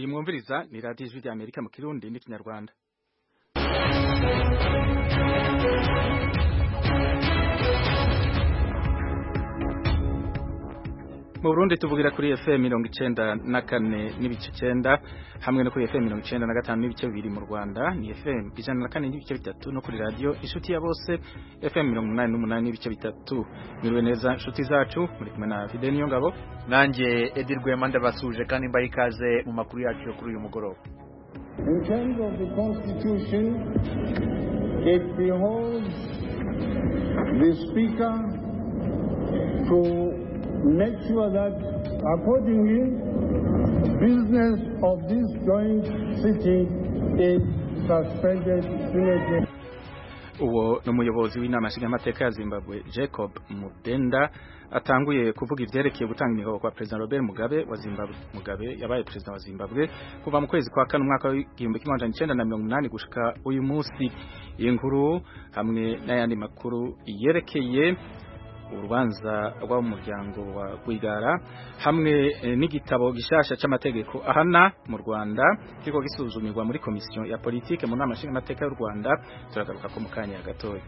mwumviriza ni radiyo ijwi rya amerika mu kirundi n'ikinyarwanda mu burundi tuvugira kuri fm mirongo icenda na kane n'ibice icenda hamwe no kuri fm mirongo icenda na gatanu n'ibice bibiri mu rwanda ni fm ijana na kane n'ibice bitatu no kuri radiyo inshuti ya bose fm mirongo umunani n'umunani n'ibice bitatu miriwe neza inshuti zacu muri kumwe na fide niyongabo nanjye edi rwema ndabasuje kandi mbaha ikaze mu makuru yacu yo kuri uyu mugoroba In terms of the Constitution, it beholds the Speaker to make sure that accordingly business of this joint sitting is suspended immediately. uwo ni umuyobozi w'inama nshingamateka ya zimbabwe jacob mudenda atanguye kuvuga ivyerekeye gutanga imihoho kwa perezida robert mugabe wa zimbabwe mugabe yabaye perezida wa zimbabwe kuva mu kwezi kwa kane umwaka w'igihumbi kimwe amajana icenda na mirongo umunani gushika uyu munsi iyi nkuru hamwe n'ayandi makuru yerekeye urubanza rw'umuryango wa Rwigara hamwe eh, n'igitabo gishasha c'amategeko ahana mu Rwanda kiko gisuzumirwa muri komisiyo ya politike mu nama nshingamateka y'u Rwanda turagaruka ko mu kanya gatoya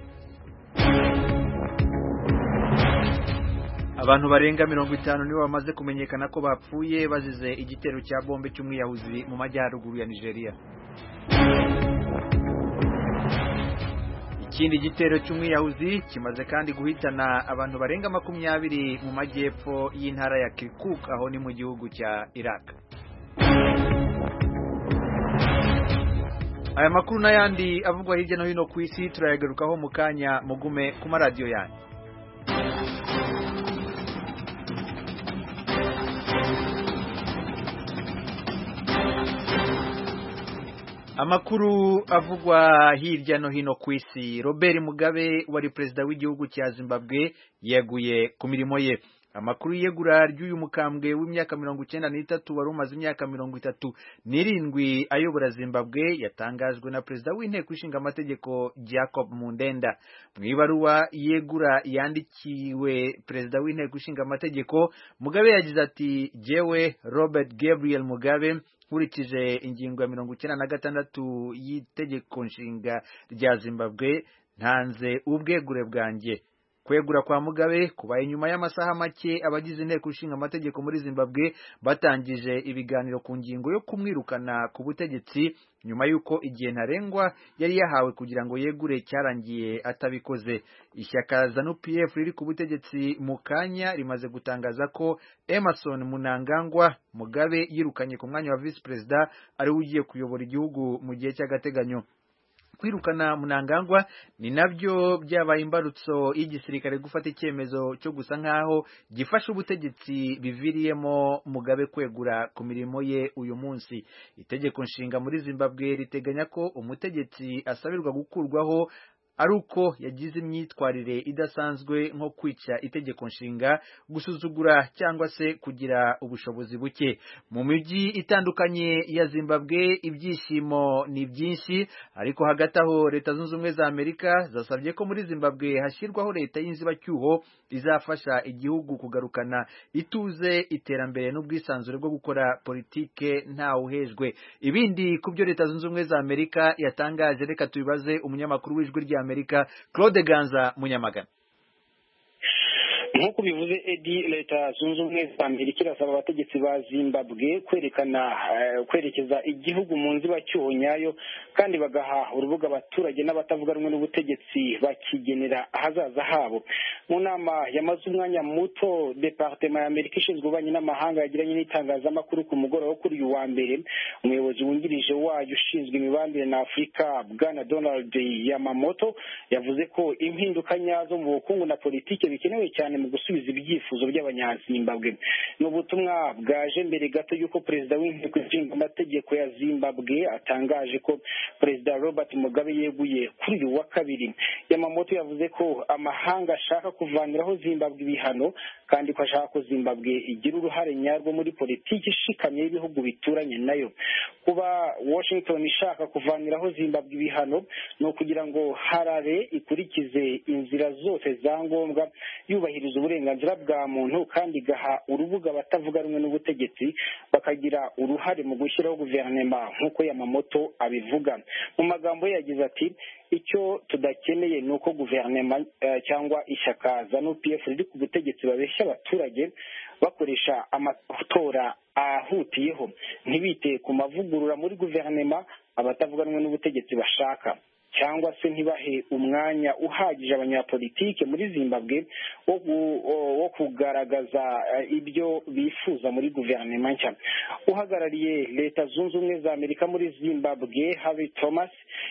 abantu barenga mirongo itanu nibo bamaze kumenyekana ko bapfuye bazize igitero cya bombe cy'umwiyahuzi mu majyaruguru ya nigeria ikindi gitero cy'umwiyahuzi kimaze kandi guhitana abantu barenga makumyabiri mu majyepfo y'intara ya kirkuk aho ni mu gihugu cya iraq aya makuru n'ayandi avugwa hirya no hino ku isi turayagarukaho mu kanya mugume ku maradiyo yanyu amakuru avugwa hirya no hino ku isi robert mugabe wari perezida w'igihugu cya zimbabwe yeguye ku mirimo ye amakuru y'iyegura ry'uyu mukambwe w'imyaka mirongo icyenda n'itatu wari umaze imyaka mirongo itatu n'irindwi ayobora zimbabwe yatangajwe na perezida w'inteko ishinga amategeko jacob mundenda mu ibaruwa yegura yandikiwe perezida w'inteko ishinga amategeko mugabe yagize ati jewe robert gabriel mugabe nkurikije ingingo ya mirongo icyenda na gatandatu y'itegeko nshinga rya zimbabwe ntanze ubwegure bwanjye kwegura kwa mugabe kubaye nyuma y'amasaha make abagize inteko ishinga amategeko muri zimbabwe batangije ibiganiro ku ngingo yo kumwirukana ku butegetsi nyuma y'uko igihe ntarengwa yari yahawe kugira ngo yegure cyarangiye atabikoze ishyaka zanu pf riri ku butegetsi mu kanya rimaze gutangaza ko emerson munangangwa mugabe yirukanye ku mwanya wa visi perezida ariwe ugiye kuyobora igihugu mu gihe cy'agateganyo kwirukana munangangwa ni nabyo byabaye imbarutso y'igisirikare gufata icyemezo cyo gusa nk'aho gifasha ubutegetsi biviriyemo mugabe kwegura ku mirimo ye uyu munsi itegeko nshinga muri zimbabwe riteganya ko umutegetsi asabirwa gukurwaho ari uko yagize imyitwarire idasanzwe nko kwica itegeko nshinga gusuzugura cyangwa se kugira ubushobozi buke mu mijyi itandukanye ya zimbabwe ibyishimo ni byinshi ariko hagati aho leta zunze ubumwe za amerika zasabye ko muri zimbabwe hashyirwaho leta y'inzibacyuho izafasha igihugu kugarukana ituze iterambere n'ubwisanzure bwo gukora politike ntawuhejwe ibindi ku byo leta zunze ubumwe za amerika yatangaje reka tubibaze umunyamakuru w'ijwi rya amerika claude ganza munyamagana nk'uko bivuze edi leta zunze ubumwe za amerika irasaba abategetsi ba zimbabwe kwerekana kwerekeza igihugu mu nzibacyuho nyayo kandi bagaha urubuga abaturage n'abatavuga rumwe n'ubutegetsi bakigenera ahazaza habo mu nama yamaze umwanya muto departema ya amerika ishinzwe ububanyi n'amahanga yagiranye n'itangazamakuru ku mugoroba kuri uyu wa mbere umuyobozi wungirije wayo ushinzwe imibanire na afurika bwana donald yamamoto yavuze ko impinduka nyazo mu bukungu na politiki bikenewe cyane mu gusubiza ibyifuzo by'abanyazimbabwe ni ubutumwa bwaje mbere gato y'uko perezida w'inteko ishinga amategeko ya zimbabwe atangaje ko perezida robert mugabe yeguye kuri uyu wa kabiri yamamoto yavuze ko amahanga ashaka kuvaniraho zimbabwe ibihano kandi ko ashaka ko zimbabwe igira uruhare nyarwo muri politiki ishikamye y'ibihugu bituranye nayo kuba washington ishaka kuvaniraho zimbabwe ibihano ni ukugira ngo harare ikurikize inzira zose za ngombwa yubahiriza uburenganzira bwa muntu kandi igaha urubuga abatavuga rumwe n'ubutegetsi bakagira uruhare mu gushyiraho guverinoma nk'uko yamamoto abivuga mu magambo ye yagize ati icyo tudakeneye ni uko guverinoma cyangwa ishyaka za nupf riri ku butegetsi babeshya abaturage bakoresha amatora ahutiyeho ntibite ku mavugurura muri guverinoma abatavuga rumwe n'ubutegetsi bashaka cyangwa se ntibahe umwanya uhagije abanyapolitike muri zimbabwe wo kugaragaza ibyo bifuza muri guverinoma nshya uhagarariye leta zunze ubumwe za amerika muri zimbabwe habi thomas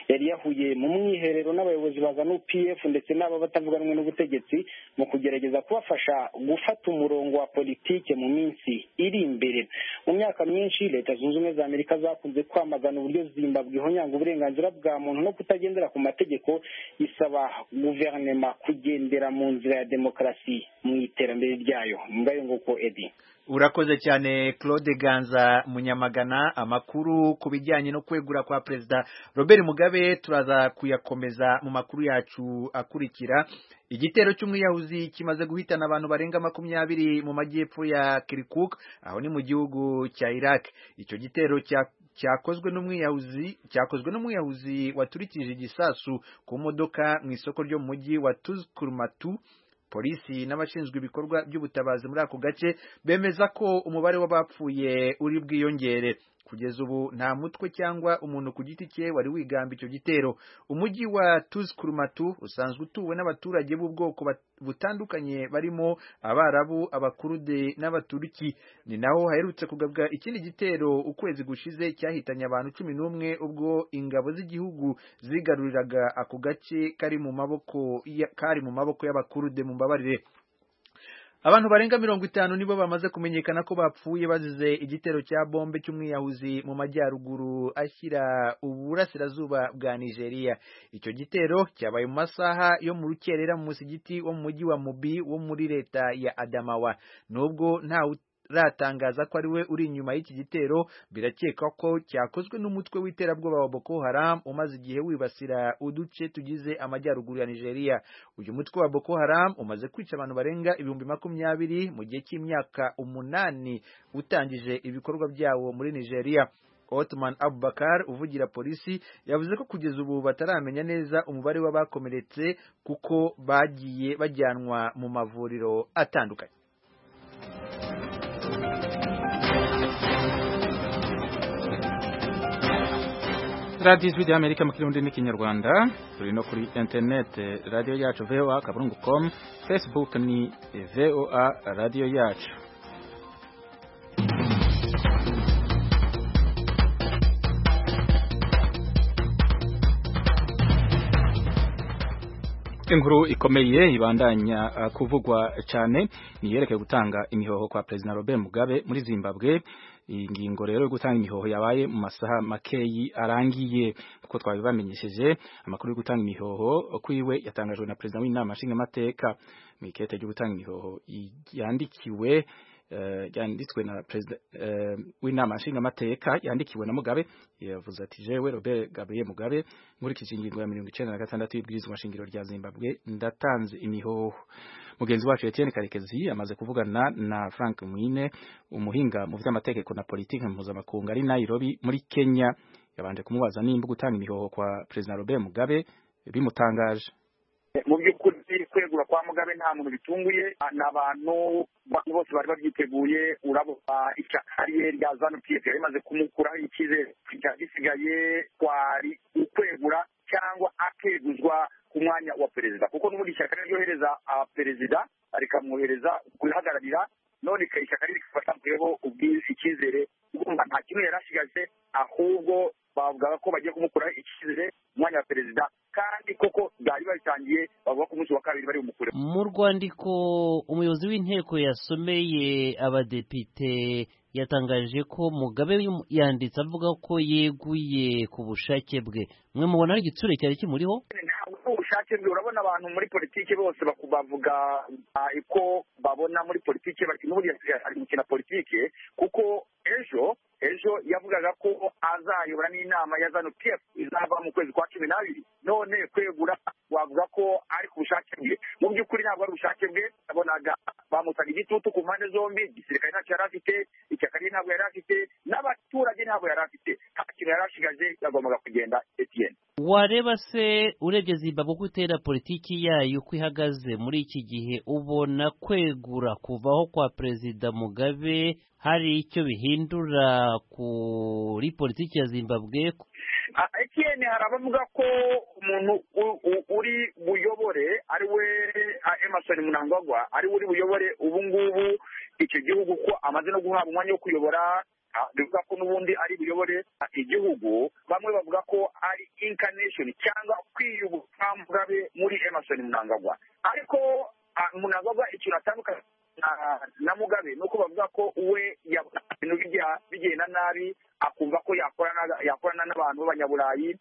yari yahuye mu mwiherero n'abayobozi ba za nupf ndetse n'aba batavuga rumwe n'ubutegetsi mu kugerageza kubafasha gufata umurongo wa politike mu minsi iri imbere mu myaka myinshi leta zunze ubumwe za amerika zakunze kwamagana uburyo zimbabwe ihonyanga uburenganzira bwa muntu no kutagira ku mategeko isaba guverinoma kugendera mu nzira ya demokarasi mu iterambere ryayo ngayo nguko edi urakoze cyane claude ganza munyamagana amakuru ku bijyanye no kwegura kwa perezida robert mugabe turaza kuyakomeza mu makuru yacu akurikira igitero cy'umwiyahuzi kimaze guhitana abantu barenga makumyabiri mu majyepfo ya kirikuk aho ni mu gihugu cya iraq icyo gitero cyakozwe n'umwiyahuzi cyakozwe n'umwiyahuzi waturikije igisasu ku modoka mu isoko ryo mu mujyi wa tuzkurmatu polisi n'abashinzwe ibikorwa by'ubutabazi muri ako gace bemeza ko umubare w'abapfuye uri bwiyongere kugeza ubu nta mutwe cyangwa umuntu ku giti cye wari wigamba icyo gitero umujyi wa tuzkurumatu usanzwe utuwe n'abaturage b'ubwoko butandukanye barimo abarabu abakurude n'abaturiki ni naho haherutse kugabwa ikindi gitero ukwezi gushize cyahitanye abantu cumi n'umwe ubwo ingabo z'igihugu zigaruriraga ako gace kari mu maboko kari mu maboko y'abakurude mu mbabarire abantu barenga mirongo itanu nibo bamaze kumenyekana ko bapfuye bazize igitero cya bombe cy'umwiyahuzi mu majyaruguru ashyira uburasirazuba bwa nigeria icyo gitero cyabaye mu masaha yo mu rukerera mu musigiti wo mu mujyi wa mubi wo muri leta ya adamawa nubwo ntawe ratangaza ko ari we uri inyuma y'iki gitero birakekwa ko cyakozwe n'umutwe w'iterabwoba wa Boko Haram umaze igihe wibasira uduce tugize amajyaruguru ya Nigeria uyu mutwe wa Boko Haram umaze kwica abantu barenga ibihumbi makumyabiri mu gihe cy'imyaka umunani utangije ibikorwa byawo muri Nigeria Otman Abubakar uvugira polisi yavuze ko kugeza ubu bataramenya neza umubare w'abakomeretse kuko bagiye bajyanwa mu mavuriro atandukanye radiyo ijwi ry'amerika mu kirundi n'ikinyarwanda turi no kuri interinete radiyo yacu voa kaburungu komu fesibuke ni voa radiyo yacu inkuru ikomeye ibandanya kuvugwa cyane niyerekeye gutanga imihoho kwa perezida Robert Mugabe muri Zimbabwe iyi ngingo rero yo gutanga imihoho yabaye mu masaha makeyi arangiye kuko twabibamenyesheje amakuru yo gutanga imihoho kwiwe yatangajwe na perezida w'inama nshingamateka mu ikete ryo gutanga imihoho yandikiwe yanditswe na perezida w'inama nshingamateka yandikiwe na Mugabe yavuze ati jewe Robert Gabriel Mugabe nkurikije ingingo ya mirongo icyenda na gatandatu y'ibwirizwa shingiro rya Zimbabwe ndatanze imihoho mugenzi wacu Etienne Karekezi amaze kuvugana na Frank Mwine umuhinga mu vy'amategeko na politike mpuzamakungu ari Nairobi muri Kenya yabanje kumubaza nimba gutanga imihoho kwa perezida Robert Mugabe bimutangaje mu by'ukuri kwegura kwa mugabe nta muntu bitunguye ni abantu bose bari babyiteguye urabona ishyaka rye rya zanu pf yari imaze kumukuraho icyizere gisigaye kwari ukwegura cyangwa akeguzwa ku mwanya wa perezida kuko n'ubundi ishyaka ryohereza perezida rikamwohereza kurihagararira none ishyaka rye rikafata mweho icyizere urumva nta kintu yari asigaje ahubwo bavugaga ko bagiye kumukuraho icyizere umwanya wa perezida kandi koko byari babitangiye bavuga ko umunsi wa kabiri bari bumukure mu rwandiko umuyobozi w'inteko yasomeye abadepite yatangaje ko mugabe yanditse avuga ko yeguye ku bushake bwe mwe mubona ari igitsure cyari kimuriho ubushake bwe urabona abantu muri politiki bose bavuga uko babona muri politiki bati n'ubundi ari gukina politiki kuko ejo ejo yavugaga ko azayobora n'inama ya zanu pf izava mu kwezi kwa cumi n'abiri none kwegura wavuga ko ari ku bushake bwe mu by'ukuri ntabwo ari ubushake bwe yabonaga bamutaga igitutu ku mpande zombi igisirikare ntacyo yari afite ishyaka rye ntabwo yari afite n'abaturage ntabwo yari afite nta kintu yari ashigaje yagombaga kugenda etiyeni wareba se urebye zimbabwe uko utera politiki yayo uko ihagaze muri iki gihe ubona kwegura kuvaho kwa perezida mugabe hari icyo bihindura kuri politiki ya zimbabwe etiyeni hari abavuga ko umuntu uri buyobore ari we emerson munangagwa ari we uri buyobore ubu ngubu icyo gihugu ko amaze no guhabwa umwanya wo kuyobora bivuga ko n'ubundi ari buyobore igihugu bamwe bavuga ko ari incarnation cyangwa kwiyubuka mugabe muri emerson munangagwa ariko munangagwa ikintu atandukanye na mugabe ni uko bavuga ko we ibintu bigenda nabi akumva ko yakorana n'abantu b'abanyaburayi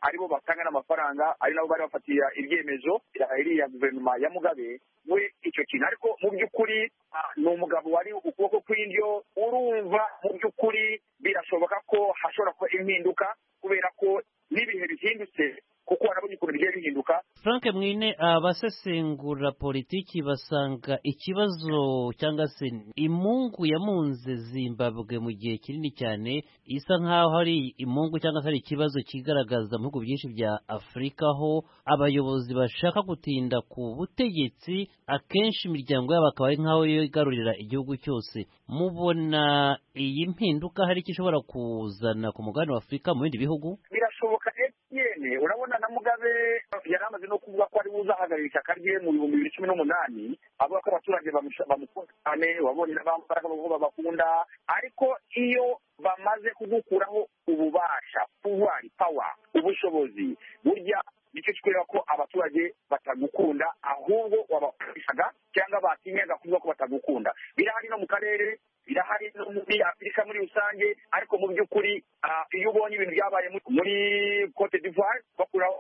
aribo batanga n'amafaranga ari nabo bari bafatira ibyemezo iriya guverinoma ya mugabe we icyo kintu ariko mu by'ukuri ni umugabo wari ukuboko kw'indyo urumva mu by'ukuri birashoboka ko hashobora kuba impinduka kubera ko n'ibihe bihindutse kuko harabona ukuntu bigiye bihinduka frank mwine abasesengura politiki basanga ikibazo cyangwa se imungu yamunze zimbabwe mu gihe kinini cyane isa nk'aho hari imungu cyangwa se hari ikibazo kigaragaza mu bihugu byinshi bya afurika aho abayobozi bashaka gutinda ku butegetsi akenshi imiryango yabo akaba ari nk'aho yigarurira igihugu cyose mubona iyi mpinduka hari icyo ishobora kuzana ku mugabane wa afurika mu bindi bihugu birashoboka emutiyene urabona na mugabe yari amaze no kuvuga ko ari buzahagarara ishyaka rye mu bihumbi bibiri cumi n'umunani avuga ko abaturage bamukunda cyane wabonye n'abambaraga bavuga babakunda ariko iyo bamaze kugukuraho ububasha puwari pawa ubushobozi burya nicyo kikureba ko abaturage batagukunda ahubwo wabakoreshaga cyangwa batinyaga kuvuga ko batagukunda birahari no mu karere birahari no muri afurika muri rusange ariko mu by'ukuri iyo ubonye ibintu byabaye muri cote d'ivoire bakuraho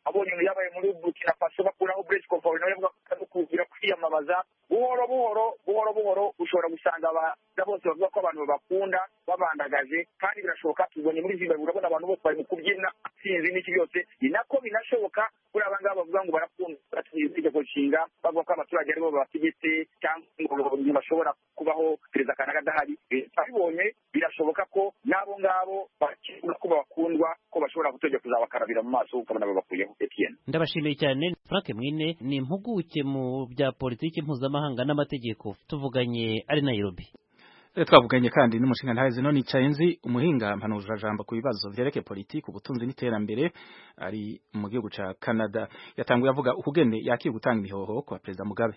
abonye ibintu byabaye muri burkina faso bakuraho bresi komfori nawe bakubwira kwiyamamaza buhoro buhoro buhoro buhoro ushobora gusanga abana bose bavuga ko abantu babakunda babandagaje kandi birashoboka tubonye muri zimbabwe urabona abantu bose bari mu kubyina sinzi n'iki byose ni nako binashoboka kuri aba ngaba bavuga ngo barakunda batumiye itegeko nshinga bavuga ko abaturage aribo babategetse cyangwa ngo bashobora kubaho perezida kanaka adahari abibonye birashoboka ko n'abo ngabo bakibona ko babakundwa ko bashobora gutegeka kuzabakarabira mu maso ukabona babakuyeho etiyeni ndabashimiye cyane frank mwine ni impuguke mu bya politiki mpuzamahanga n'amategeko tuvuganye ari nayirobi twavuganye kandi n'umushinga ntahizi none icaye nzi umuhinga mpanura jambo ku bibazo vyerekeye politiki ubutunzi n'iterambere ari mu gihugu ca Canada yatanguye avuga ukugene yakiye gutanga imihoho kwa perezida Mugabe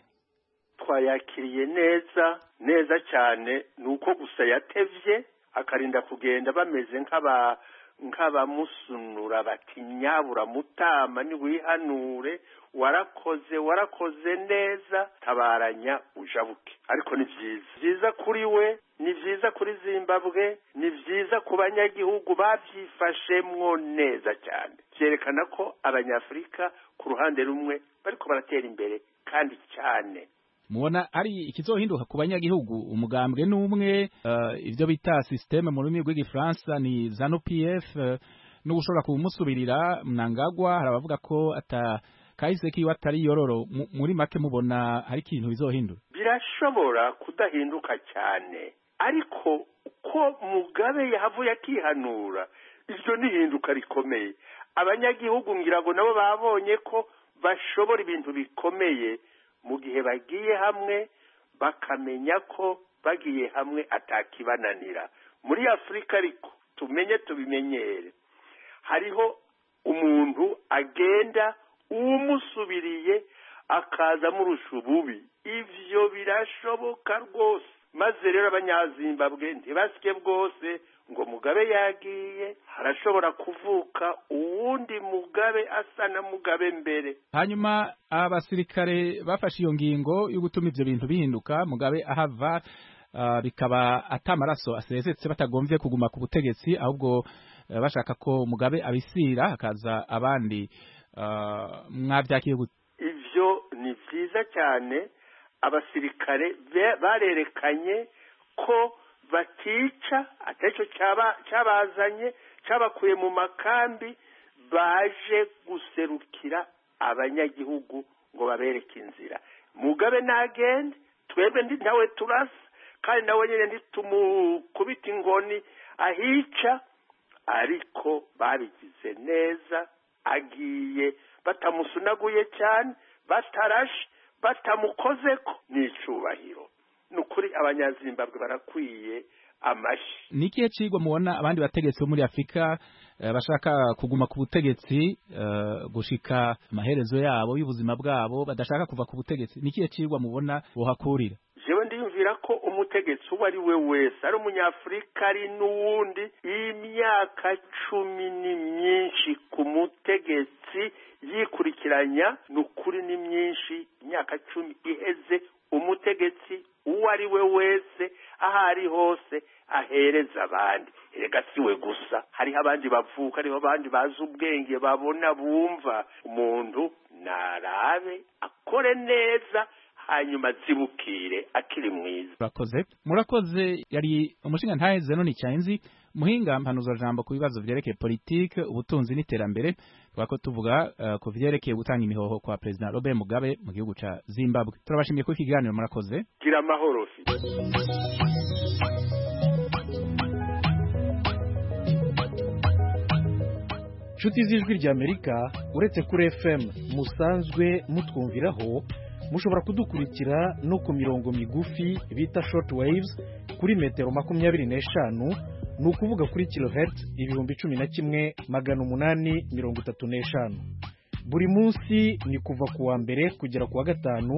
twayakiriye neza neza cyane nuko gusa yatevye akarinda kugenda bameze nk'aba nk'abamusunura bati nyabura mutama niwihanure warakoze warakoze neza tabaranya ujabuke ariko ni byiza byiza kuri we ni byiza kuri zimbabwe ni byiza ku banyagihugu babyifashemwo neza cyane byerekana ko abanyafurika ku ruhande rumwe bariko baratera imbere kandi cyane mubona hari ikizohinduka ku banyagihugu umugambwe n'umwe uh, ibyo bita systeme mu rurimi rw'igifaransa ni zanu pf uh, n'ushobora kumusubirira mnangagwa hari abavuga ko ata kahise kiwe atari yororo muri make mubona hari ikintu bizohindura birashobora kudahinduka cyane ariko uko mugabe yahavuye akihanura iryo ni ihinduka rikomeye abanyagihugu ngira ngo nabo babonye ko bashobora ibintu bikomeye mu gihe bagiye hamwe bakamenya ko bagiye hamwe atakibananira muri afurika ariko tumenye tubimenyere hariho umuntu agenda umusubiriye akaza murusha ububi ivyo birashoboka rwose maze rero abanyazimbabwe ntibasike bwose ngo mugabe yagiye harashobora kuvuka uwundi mugabe asa na mugabe mbere hanyuma abasirikare bafashe iyo ngingo yo gutuma ivyo bintu bihinduka mugabe ahava uh, bikaba atamaraso asezetse batagomvye kuguma ku butegetsi ahubwo uh, bashaka ko mugabe abisira hakaza abandi mwabyakiriye gute ibyo ni byiza cyane abasirikare be- barerekanye ko batica atacyo cyabazanye cyabakuye mu makambi baje guserukira abanyagihugu ngo babereke inzira mugabe ntagende twebwe ndi nawe turasa kandi nawe nyine ntitumukubite inkoni ahica ariko babigize neza agiye batamusunaguye cyane batarashe batamukoze ko ni icyubahiro ni ukuri abanyazimbabwe barakwiye amashyi ni ikihe cigwa mubona abandi bategetsi bo muri afurika eh, bashaka kuguma ku butegetsi eh, gushika amaherezo yabo y'ubuzima bwabo badashaka kuva ku butegetsi ni ikihe cigwa mubona bohakurira jewe ndiyumvira ko umutegetsi uwo ari we wese ari umunyafurika ari n'uwundi y'imyaka cumi ni myinshi ku mutegetsi yikurikiranya ni ukuri ni myinshi imyaka cumi iheze umutegetsi uwo ari we wese aho ari hose ahereza abandi erega si we gusa hariho abandi bavuka hariho abandi bazi ubwenge babona bumva umuntu narabe akore neza hanyuma azibukire akiri mwiza murakoze murakoze yari umushinga ntaheze none cyanzi muhinga mpanuza jambo ku bibazo byerekeye politike ubutunzi n'iterambere twako tuvuga eh, ku vyerekeye gutanga imihoho kwa president Robert Mugabe mu gihugu ca Zimbabwe turabashimiye ku kiganiro murakoze gira amahoro fi inshuti z'ijwi ry'amerika uretse kuri fm musanzwe mutwumviraho mushobora kudukurikira no ku mirongo migufi bita short waves kuri metero makumyabiri n'eshanu ni ukuvuga kuri kilohertz ibihumbi cumi na kimwe magana umunani mirongo itatu n'eshanu buri munsi ni kuva ku wa mbere kugera ku wa gatanu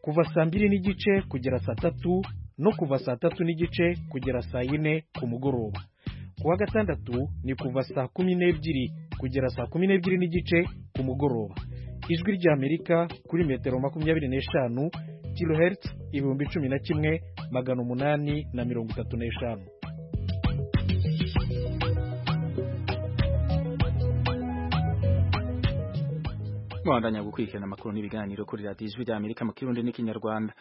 kuva saa mbiri n'igice kugera saa tatu no kuva saa tatu n'igice kugera saa yine ku mugoroba ku wa gatandatu ni kuva saa kumi n'ebyiri kugera saa kumi n'ebyiri n'igice ku mugoroba ijwi ry'amerika kuri metero makumyabiri n'eshanu kilohertz ibihumbi cumi na kimwe magana umunani na mirongo itatu n'eshanu Mwandanya gukurikirana amakuru n'ibiganiro kuri radiyo ijwi rya Amerika mu kirundi n'ikinyarwanda.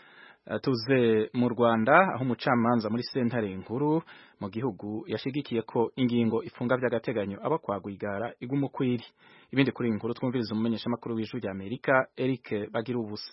Eh, Tuze mu Rwanda aho umucamanza muri sentare nkuru mu gihugu yashigikiye ko ingingo ifunga by'agateganyo aba kwa Rwigara iguma uko iri. Ibindi kuri iyi nkuru twumviriza umumenyeshamakuru w'ijwi rya Amerika Eric Bagira ubusa.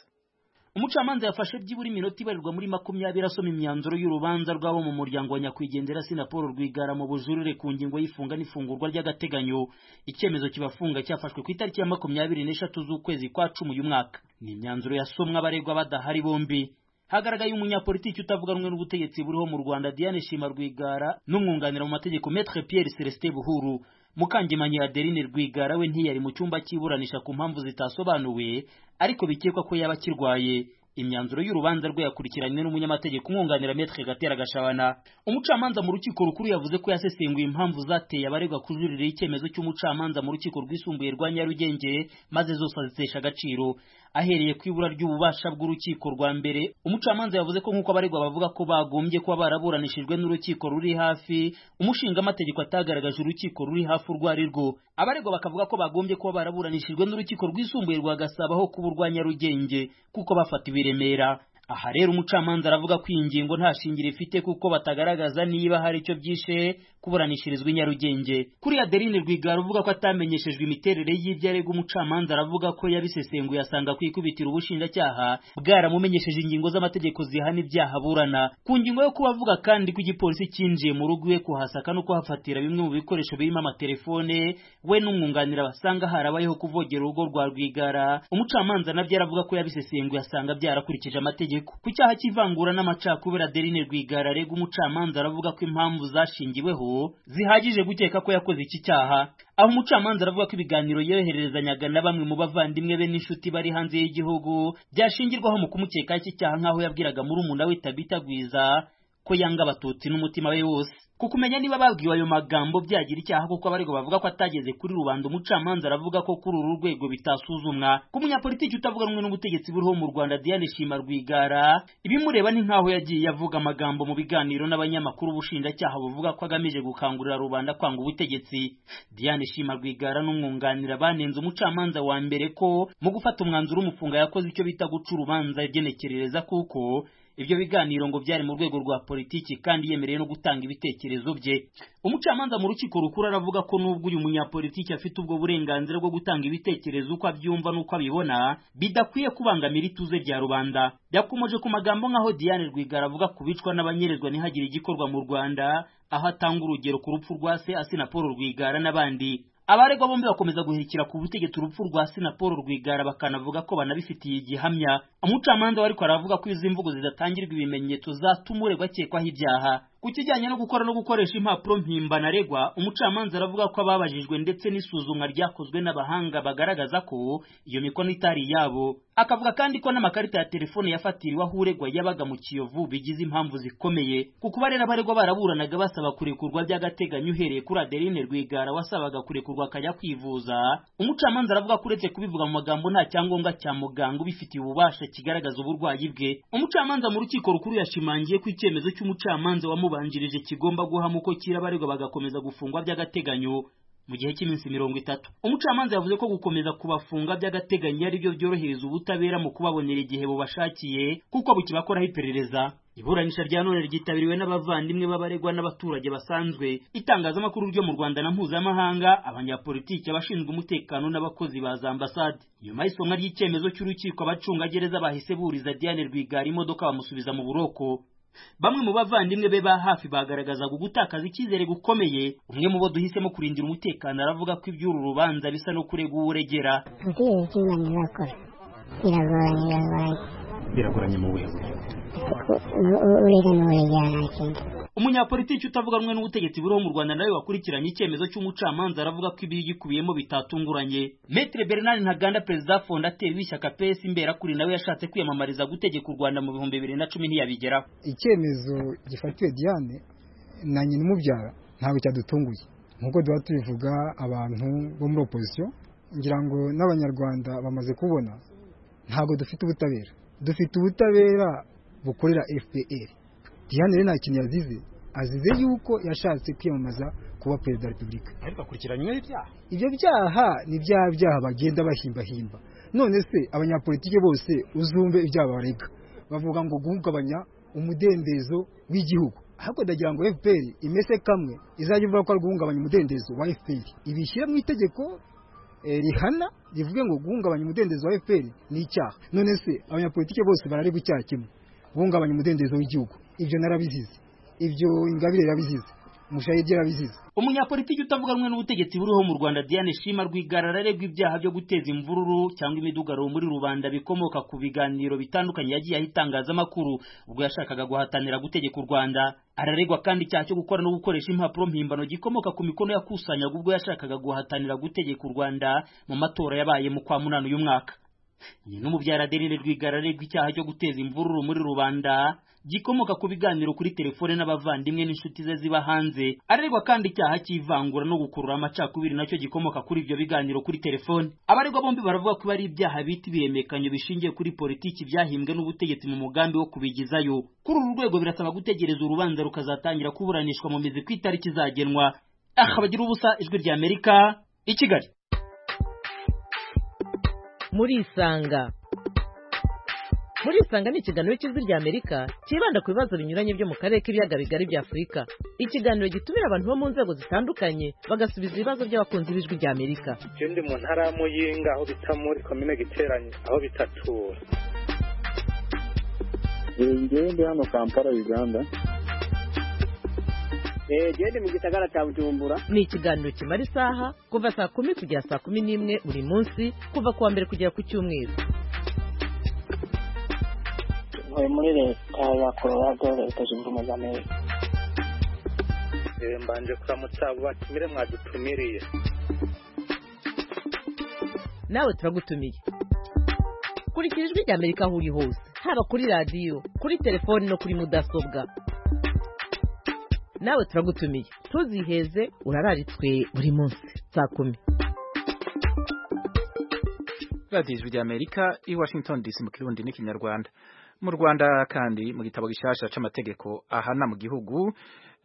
umucamanza yafashe byibura iminota ibarirwa muri makumyabiri asoma imyanzuro y'urubanza rw'abo mu muryango wa nyakwigendera sina paul rwigara mu bujurire ku ngingo y'ifunga n'ifungurwa ry'agateganyo icyemezo kibafunga cyafashwe ku itariki ya makumyabiri n'eshatu z'ukwezi kwa cumi uyu mwaka ni imyanzuro yasomwe abaregwa badahari bombi hagaragaye umunyapolitiki utavuga rumwe n'ubutegetsi buriho mu rwanda diane shima rwigara n'umwunganira mu mategeko metre pierre celestin buhuru mukangemanyi adeline rwigara we ntiyari mu cyumba cy'iburanisha ku mpamvu zitasobanuwe ariko bikekwa ko yaba akirwaye imyanzuro y'urubanza rwe yakurikiranywe n'umunyamategeko umwunganira metre gatera gashabana umucamanza mu rukiko rukuru yavuze ko yasesenguye impamvu zateye abaregwa kujuririra icyemezo cy'umucamanza mu rukiko rwisumbuye rwa nyarugenge maze zose azitesha agaciro ahereye ku ibura ry'ububasha bw'urukiko rwa mbere umucamanza yavuze ko nk'uko abaregwa bavuga ko bagombye kuba baraburanishijwe n'urukiko ruri hafi umushingamategeko atagaragaje urukiko ruri hafi urwo ari rwo abaregwa bakavuga ko bagombye kuba baraburanishijwe n'urukiko rwisumbuye rwa gasabo aho kuba urwa nyarugenge kuko bafatiwe i remera aha rero umucamanza aravuga ko iyi ngingo nta shingiro ifite kuko batagaragaza niba hari icyo byishe kuburanishirizwa i nyarugenge kuri adeline rwigara uvuga ko atamenyeshejwe imiterere y'ibyo arega umucamanza aravuga ko yabisesenguye asanga ku ikubitiro ubushinjacyaha bwaramumenyesheje ingingo z'amategeko zihana ibyaha burana ku ngingo yo kuba avuga kandi ko igipolisi cyinjiye mu rugo iwe kuhasaka no kuhafatira bimwe mu bikoresho birimo amatelefone we n'umwunganira basanga harabayeho kuvogera urugo rwa rwigara umucamanza nabyo aravuga ko yabisesenguye asanga byarakurikije amategeko ku cyaha cy'ivangura n'amacakubiri adeline rwigara arega umucamanza aravuga ko impamvu zashingiweho zihagije gukeka ko yakoze iki cyaha aho umucamanza aravuga ko ibiganiro yohererezanyaga na bamwe mu bavandimwe be n'inshuti bari hanze y'igihugu byashingirwaho mu kumukekaho iki cyaha nk'aho yabwiraga murumuna we tabita gwiza ko yanga abatutsi n'umutima we wose kuko umenya niba babwiwe ayo magambo byagira icyaha kuko abaregwa bavuga ko atageze kuri rubanda umucamanza aravuga ko kuri uru rwego bitasuzumwa ko umunyapolitiki utavuga rumwe n'ubutegetsi buriho mu rwanda diane shima rwigara ibimureba ni nk'aho yagiye avuga amagambo mu biganiro n'abanyamakuru ubushinjacyaha buvuga ko agamije gukangurira rubanda kwanga ubutegetsi diane shima rwigara n'umwunganira banenze umucamanza wa mbere ko mu gufata umwanzuro umufunga yakoze icyo bita guca urubanza agenekerereza kuko ibyo biganiro ngo byari mu rwego rwa politiki kandi yemereye no gutanga ibitekerezo bye umucamanza mu rukiko rukuru aravuga ko nubwo uyu munyapolitiki afite ubwo burenganzira bwo gutanga ibitekerezo uko abyumva n'uko abibona bidakwiye kubangamira ituze rya rubanda yakomoje ku magambo nk'aho diane rwigara avuga ku bicwa n'abanyerezwa ntihagire igikorwa mu rwanda aho atanga urugero ku rupfu rwa se asina paul rwigara n'abandi abaregwa bombi bakomeza guhirikira ku butegetsi urupfu rwa sinapolo rwigara bakanavuga ko banabifitiye igihamya umucamanza we ariko aravuga ko izi mvugo zidatangirwa ibimenyetso zatuma uregwa akekwaho ibyaha ku kijyanye no gukora no gukoresha impapuro mpimbano aregwa umucamanza aravuga ko ababajijwe ndetse n'isuzumwa ryakozwe n'abahanga bagaragaza ko iyo mikono itari iyabo akavuga kandi ko n'amakarita ya telefone yafatiriwe aho uregwa yabaga mu kiyovu bigize impamvu zikomeye ku kuba rero abaregwa baraburanaga basaba kurekurwa by'agateganyo uhereye kuri adeline rwigara wasabaga kurekurwa akajya kwivuza umucamanza aravuga ko uretse kubivuga mu magambo nta cyangombwa cya muganga ubifitiye ububasha kigaragaza uburwayi bwe umucamanza mu rukiko rukuru yashimangiye ko icyemezo cy'umucamanza wamubanjirije kigomba guhama uko kira abaregwa bagakomeza gufungwa by'agateganyo mu gihe cy'iminsi mirongo itatu umucamanza yavuze ko gukomeza kubafunga by'agateganyo ari byo byorohereza ubutabera mu kubabonera igihe bubashakiye kuko bukibakoraho iperereza iburanisha rya none ryitabiriwe n'abavandimwe b'abaregwa n'abaturage basanzwe itangazamakuru ryo mu rwanda na mpuzamahanga abanyapolitiki abashinzwe umutekano n'abakozi ba za ambasade nyuma y'isomwa ry'icyemezo cy'urukiko abacungagereza bahise buriza diane rwigara imodoka bamusubiza mu buroko bamwe mu bavandimwe be ba hafi bagaragazaga ugutakaza icyizere gukomeye umwe mu bo duhisemo kurindira umutekano aravuga ko iby'uru rubanza bisa no kurega uwo uregera ubutegetsi imana ibakora biragoranye biragoranye biragoranye mu buyobozi urega n'uregera nta kindi umunyapolitiki utavuga rumwe n'ubutegetsi buriho mu rwanda nawe wakurikiranye icyemezo cy'umucamanza aravuga ko ibiyikubiyemo bitatunguranye metre bernard ntaganda perezida fondateri w'ishyaka ps imberakuri nawe yashatse kwiyamamariza gutegeka u rwanda mu bihumbi bibiri na cumi ntiyabigeraho icyemezo gifatiwe diane na nyina umubyara ntabwo cyadutunguye nk'uko duha tubivuga abantu bo muri opozisiyo ngira ngo n'abanyarwanda bamaze kubona ntabwo dufite ubutabera dufite ubutabera bukorera fpr diane rero nta kintu yazize azize yuko yashatse kwiyamamaza kuba perezida wa repubulika ariko akurikiranyweho ibyaha ibyo byaha ni bya byaha bagenda bahimbahimba none se abanyapolitike bose uzumve ibyaha barega bavuga ngo guhungabanya umudendezo w'igihugu ahubwo ndagira ngo fpr imese kamwe izajya ivuga ko ari guhungabanya umudendezo wa fpr ibishyira mu itegeko rihana rivuge ngo guhungabanya umudendezo wa fpr ni icyaha none se abanyapolitike bose bararegwa icyaha kimwe guhungabanya umudendezo w'igihugu ibyo narabizize ibyo ingabire yarabizize mushayidi yarabizize umunyapolitiki utavuga rumwe n'ubutegetsi buriho mu rwanda diane shima rwigara araregwa ibyaha byo guteza imvururu cyangwa imidugaro muri rubanda bikomoka ku biganiro bitandukanye yagiye aho itangazamakuru ubwo yashakaga guhatanira gutegeka u rwanda araregwa kandi icyaha cyo gukora no gukoresha impapuro mpimbano gikomoka ku mikono yakusanyaga ubwo yashakaga guhatanira gutegeka u rwanda mu matora yabaye mu kwa munani uyu mwaka nyina umubyara adeline rwigara aregwa icyaha cyo guteza imvururu muri rubanda gikomoka ku biganiro kuri telefone n'abavandimwe n'inshuti ze ziba hanze aregwa kandi icyaha cy'ivangura no gukurura amacakubiri nacyo gikomoka kuri ibyo biganiro kuri telefone abaregwa bombi baravuga ko ari ibyaha bita ibihemekanyo bishingiye kuri politiki byahimbwe n'ubutegetsi mu mugambi wo kubigizayo kuri uru rwego birasaba gutegereza urubanza rukazatangira kuburanishwa mu mizi ku itariki izagenwa aha bagira ubusa ijwi rya amerika i kigali murisanga murisanga ni ikiganiro cy'ijwi rya amerika cyibanda ku bibazo binyuranye byo mu karere k'ibiyaga bigari bya afurika ikiganiro gitumira abantu bo mu nzego zitandukanye bagasubiza ibibazo by'abakunzi b'ijwi rya amerika iyo ndi mu ntara y'amuyinga aho bita muri komine giteranye aho bitatura ngewe ndi hano kampala uganda gende mu gisagara cya bujumbura ni ikiganiro kimara isaha kuva saa kumi kugera saa kumi n'imwe buri munsi kuva ku wa mbere kugera ku cyumweru muri leta ya colorado leta zunze ubumwe za amerika mbanje kuramutsa abo batumire mwadutumiriye nawe turagutumiye kurikira ijwi ry'amerika aho uri hose haba kuri radiyo kuri telefoni no kuri mudasobwa nawe turagutumiye tuziheze urabaritwe buri munsi saa kumi radiyo ijwi ry'amerika i washington dc mu kirundi n'ikinyarwanda mu rwanda kandi mu gitabo gishasha c'amategeko ahana mu gihugu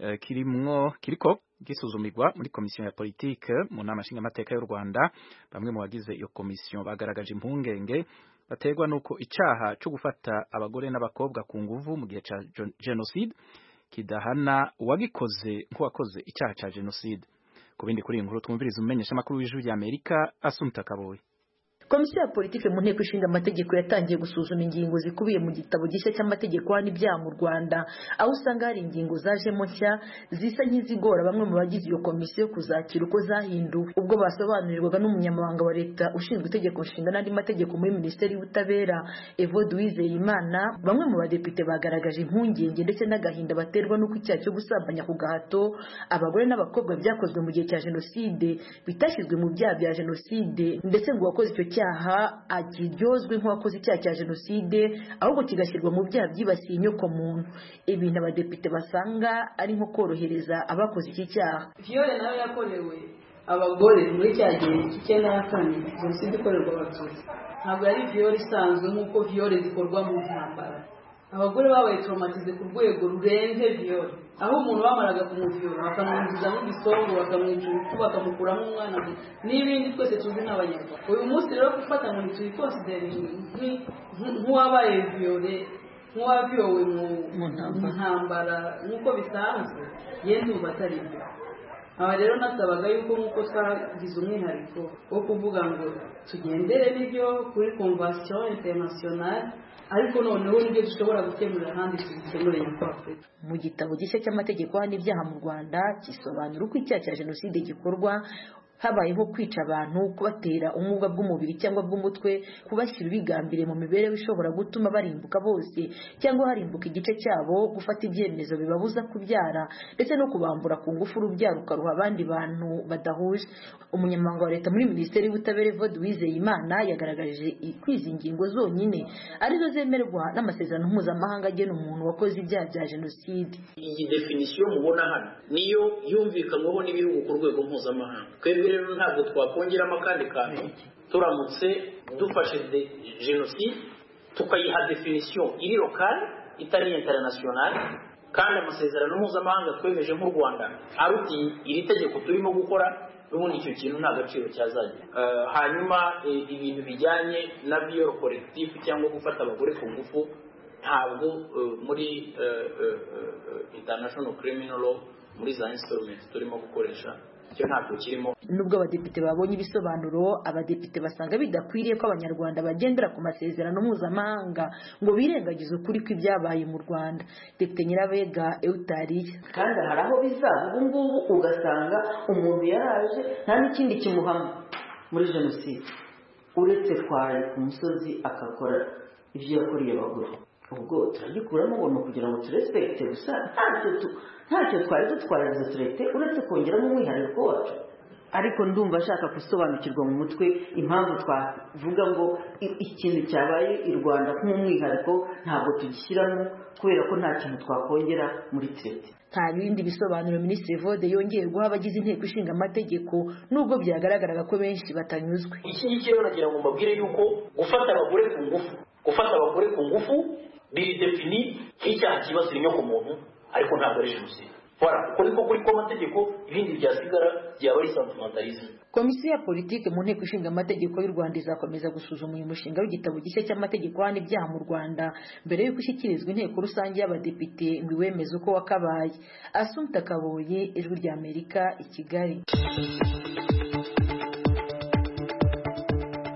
eh, kirimwo kiriko gisuzumirwa muri komisiyo ya politike mu nama nshingamateka y'u rwanda bamwe mu bagize iyo komisiyo bagaragaje impungenge baterwa nuko icaha co gufata abagore n'abakobwa ku nguvu mu gihe ca gen- genocide kidahana uwagikoze nk'uwakoze icaha ca genocide ku bindi kuri iyi nkuru twumviriza umumenyeshamakuru w'ijwi ry'amerika asumta kaboyi komisiyo ya politiki mu nteko ishinga amategeko yatangiye gusuzuma ingingo zikubiye mu gitabo gishya cy'amategeko hano ibyaha mu rwanda aho usanga hari ingingo zajemo nshya zisa nk'izigora bamwe mu bagize iyo komisiyo kuzakira uko zahinduwe ubwo basobanurirwaga n'umunyamabanga wa leta ushinzwe itegeko nshinga n'andi mategeko muri minisiteri y'ubutabera evode uwizeyimana bamwe mu badepite bagaragaje impungenge ndetse n'agahinda baterwa n'uko icyaha cyo gusambanya ku gahato abagore n'abakobwa byakozwe mu gihe cya jenoside bitashyizwe mu byaha bya jenoside ndetse ngo uwakoze icyo cyaha akiryozwe nk'uwakoze icyaha cya jenoside ahubwo kigashyirwa mu byaha byibasiye inyokomuntu ibintu abadepite basanga ari nko korohereza abakoze iki cyaha viyore nayo yakorewe abagore muri cya gihe cy'icyenda na kane jenoside ikorerwa abatutsi ntabwo yari viyore isanzwe nk'uko viyore zikorwa mu ntambara abagore babaye traumatize ku rwego rurenze viyore aho umuntu bamaraga kumuviyora bakamwinjizamo igisongo bakamwica urupfu bakamukuramo umwana mu- n'ibindi twese tuzi nk'abanyarwanda uyu munsi rero gufata ngo ntituyikonsideringi nk'uwabaye viyore nk'uwaviyowe mu mu ntambara nk'uko bisanzwe yenda ubu atari byo aha rero nasabaga yuko nk'uko twagize umwihariko wo kuvuga ngo tugendere n'ibyo kuri konvasiyo interinasiyonari ariko noneho nibyo dushobora gukemurira ahandi tubikemure nyakwafu mu gitabo gishya cy'amategeko hano ibyaha mu rwanda gisobanura uko icyaha cya jenoside gikorwa habayeho kwica abantu kubatera ubumuga bw'umubiri cyangwa bw'umutwe kubashyira ubigambire mu mibereho ishobora gutuma barimbuka bose cyangwa harimbuka igice cyabo gufata ibyemezo bibabuza kubyara ndetse no kubambura ku ngufu urubyaro ukaruha abandi bantu badahuje umunyamabanga wa leta muri minisiteri y'ubutabera evode uwizeyimana yagaragaje kwizi ingingo zonyine arizo zemerwa n'amasezerano mpuzamahanga agena umuntu wakoze ibyaha bya jenoside iyi definisiyo mubona hano niyo yumvikanyweho n'ibihugu ku rwego mpuzamahanga twebwe rero ntabwo twakongeramo akandi kantu turamutse dufashe de- jenoside tukayiha definisiyo iri lokale itari internationale kandi amasezerano mpuzamahanga twemeje nk'u rwanda aruti iri tegeko turimo gukora n'ubundi icyo kintu nta gaciro cyazagira Eh, hanyuma eh, ibintu bijyanye na biyoro korekitifu cyangwa gufata abagore ku ngufu ntabwo eh, muri eh, eh, eh, international criminal law muri za instruments turimo gukoresha icyo ntabwo kirimo nubwo abadepite babonye ibisobanuro abadepite basanga bidakwiriye ko abanyarwanda bagendera ku masezerano mpuzamahanga ngo birengagize ukuri kw'ibyabaye mu rwanda depite nyirabega eutariya kandi hari aho bizaza ubu ngubu ugasanga umuntu yaraje nta n'ikindi kimuhama muri jenoside uretse twari ku musozi akakora ibyo yakoreye abagore ubwo turagikuramo ubuntu kugira ngo turespekite gusa ntacyo tu- ntacyo twari dutwarize turete uretse kongeramo umwihariko wacu ariko ndumva ashaka gusobanukirwa mu mutwe impamvu twavuga ngo i- ikintu cyabaye i rwanda nk'umwihariko ntabwo tugishyiramo kubera ko nta kintu twakongera muri turete nta bindi bisobanuro minisitiri vode yongeye guha abagize inteko ishinga amategeko nubwo byagaragaraga ko benshi batanyuzwe iki ngiki rero nagira ngo mbabwire yuko gufata abagore ku ngufu gufata abagore ku ngufu biri defini nk'icyaha cyibasira inyoko muntu ariko ntabwo ari jenoside Voilà, uko niko kuri kw'amategeko ibindi byasigara byaba ari santimentalisme komisiyo ya politiki mu nteko ishinga amategeko y'u rwanda izakomeza gusuzuma uyu mushinga w'igitabo gishya cy'amategeko hano ibyaha mu rwanda mbere y'uko ushyikirizwa inteko rusange y'abadepite ngo iwemeze uko wakabaye asumta kaboye ijwi ry'amerika i kigali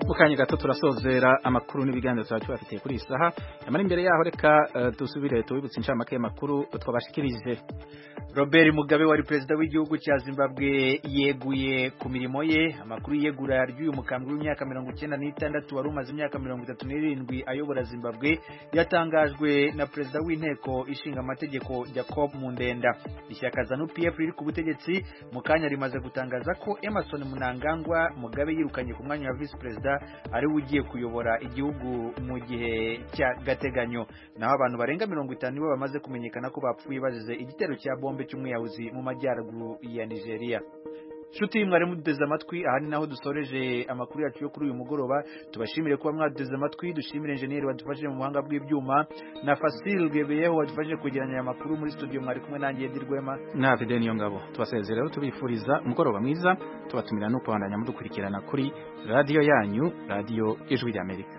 mu kanya gato turasozera amakuru n'ibiganiro tuba tubafitiye kuri iyi saha nyamara imbere yaho reka eh, dusubire tubibutse inshamake y'amakuru twabashikirije robert mugabe wari perezida w'igihugu cya zimbabwe yeguye ku mirimo ye amakuru y'iyegura ry'uyu mukambwe w'imyaka mirongo icyenda n'itandatu wari umaze imyaka mirongo itatu n'irindwi ayobora zimbabwe yatangajwe na perezida w'inteko ishinga amategeko jacob mundenda ishyaka zanu pf riri ku butegetsi mu kanya rimaze gutangaza ko emerson munangangwa mugabe yirukanye ku mwanya wa visi perezida ariwe ugiye kuyobora igihugu mu gihe cy'agateganyo naho abantu barenga mirongo itanu nibo bamaze kumenyekana ko bapfuye bazize igitero cya bombe cy'umwiyahuzi mu majyaruguru ya nigeria nshuti mwari muduteze amatwi aha ni naho dusoreje amakuru yacu yo kuri uyu mugoroba tubashimire kuba mwaduteze amatwi dushimire enjeniyeri wadufashije mu buhanga bw'ibyuma na fasile rwebeyeho wadufashije kwegeranya aya makuru muri studio mwari kumwe nanjye dirwema na video niyo ngabo tubasezera rero tubifuriza umugoroba mwiza tubatumira no kubandanya mudukurikirana kuri radiyo yanyu radiyo ijwi ry'amerika